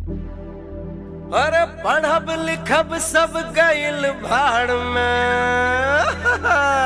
अरे पढ़ब लिखब सब गइल भाड़ में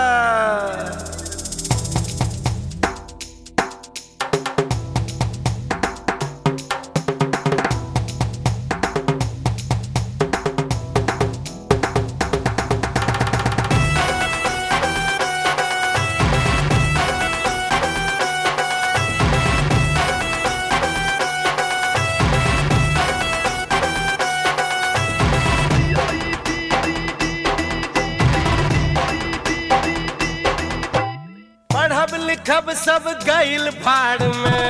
पढ़ब लिखब सब गइल भाड़ में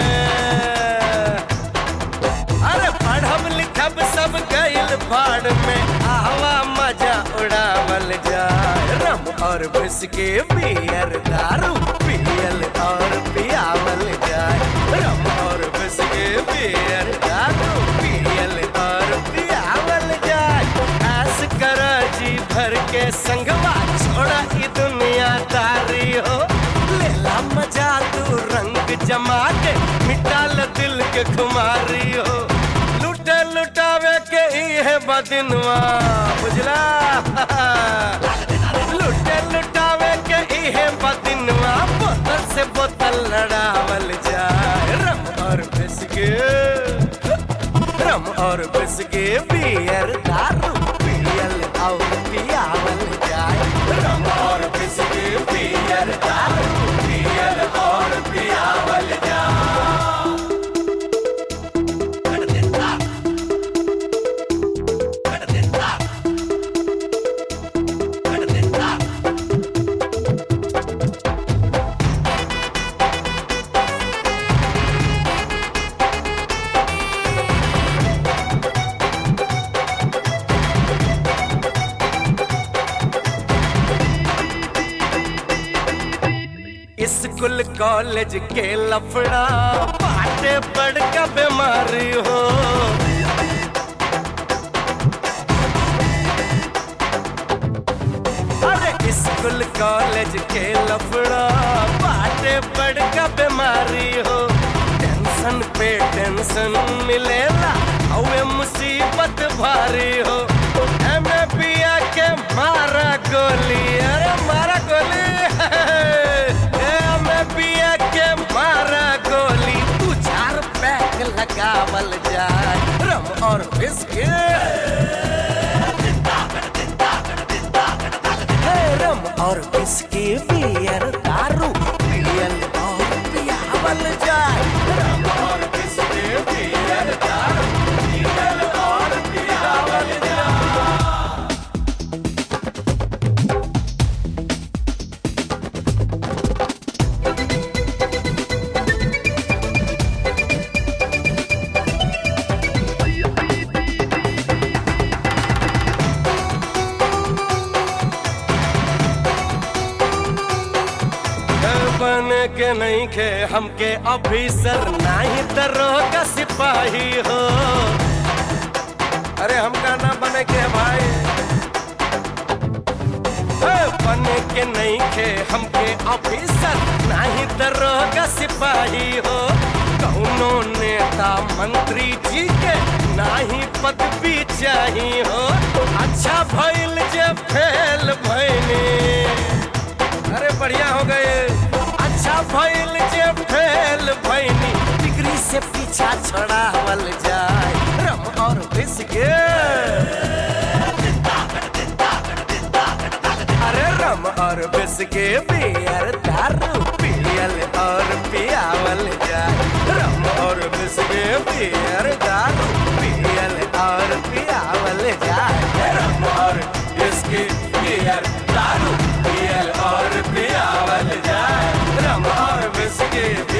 अरे पढ़ब लिखब सब गइल भाड़ में हवा मजा उड़ावल जाए रम और बिस्के बियर दारू पियल और पियावल जाए रम और बिस्के बियर दारू पियल और पियावल जाए ऐस कर जी भर के संगवा छोड़ा ई दुनिया तारी हो लेला मजा तू रंग जमा के मिटाल दिल के खुमारी हो लुटे लुटावे के ही है बदिनवा बुझला लुटे लुटावे के ही है बदिनवा बोतल से बोतल लड़ावल जाए रम और बिस्के रम और बिस्के बियर दारू पियल और पियावल जाए रम और बिस्के बियर दारू पियल और पियावल जाए स्कूल कॉलेज के लफड़ा बाटे बड़का बीमारी हो अरे स्कूल कॉलेज के लफड़ा बाटे बड़का बीमारी हो टेंशन पे टेंशन मिलेला हवे मुसीबत भारी हो एमे पिया के मारा गोली अरे मारा गोली एमे पिया के मारा गोली तू चार पैक लगावल जाए रम और बिस्किट है रम और बिस्की बियर दारू पियल और पियावल जाए रम और बिस्की बियर दारू पियल और पियावल जाए बन के नहीं खे हमके ऑफिसर नहीं दरोगा सिपाही हो अरे हमका ना बने के भाई ए, बने के नहीं खे हमके ऑफिसर नहीं दरोगा सिपाही हो कौनो नेता मंत्री जी के नाही पदवी चाहिए हो अच्छा भइल जे फेल भइनी अरे बढ़िया हो गए अच्छा भइल जे फेल भइनी डिग्री से पीछा छोड़ावल जाए रम और बिस्के अरे रम और बिस्के बियर दारू पियल और पियावल जाए रम और बिस्के बियर दारू पियल और पियावल जाए रम और बिस्के बियर दारू पियल और पियावल जाए रम और बिस्के